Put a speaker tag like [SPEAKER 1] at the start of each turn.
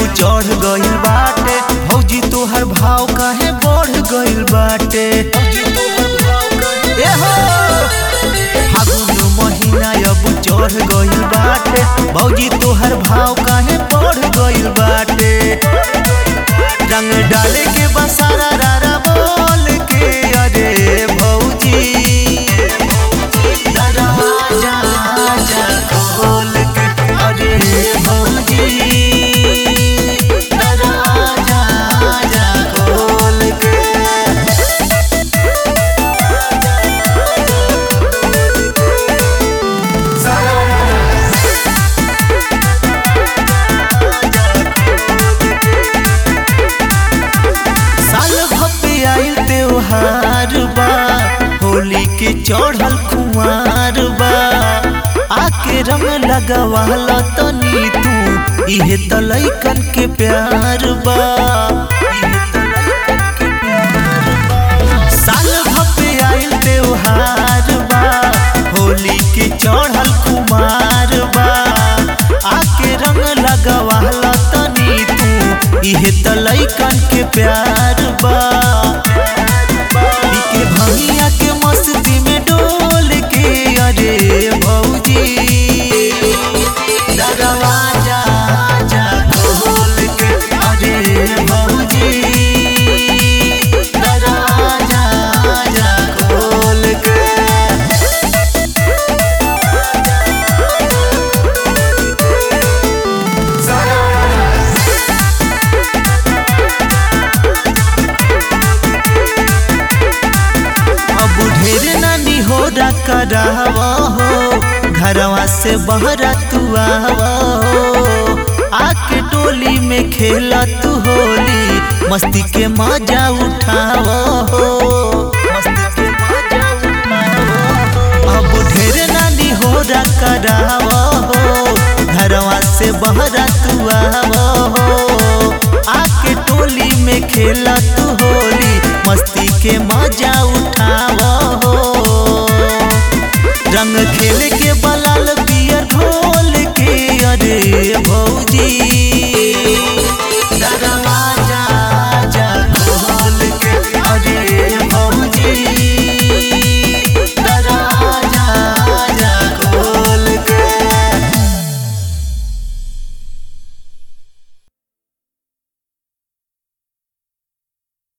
[SPEAKER 1] चढ़ गइल बाटे भौजी तोहर भाव काहे बढ़ गइल बाटे ए हो फागुन महीना अब चढ़ गइल बाटे भौजी तोहर भाव काहे बढ़ गइल बाटे रंग डाले के बसारा रारा बोल के अरे भौजी दरवाजा जा खोल के अरे भौजी दरवाजा जा खोल के साल भपे आइल त्योहार बा होली के चढ़ल कुमार बा आके रंग लगवाल तनी तू इहे त लइकन के प्यार बा साल भपे आइल त्योहार बा होली के चढ़ल कुमार बा आके रंग लगवाल तनी तू इहे त लइकन के प्यार बा के भंगिया के मस्ती में डोल के अरे भौजी दरवाजा जा खोल के अरे भौजी दरवाजा जा खोल के अब ढेर नानी हो करावा हो घरवा से बहरा तू आवा हो आके टोली में खेला तू होली मस्ती के मजा उठावा हो मस्ती के मजा उठावा हो। अब ढेर नानी हो करावा हो घरवा से बहरा तू आवा हो आके टोली में खेला तू होली मस्ती के मजा उठा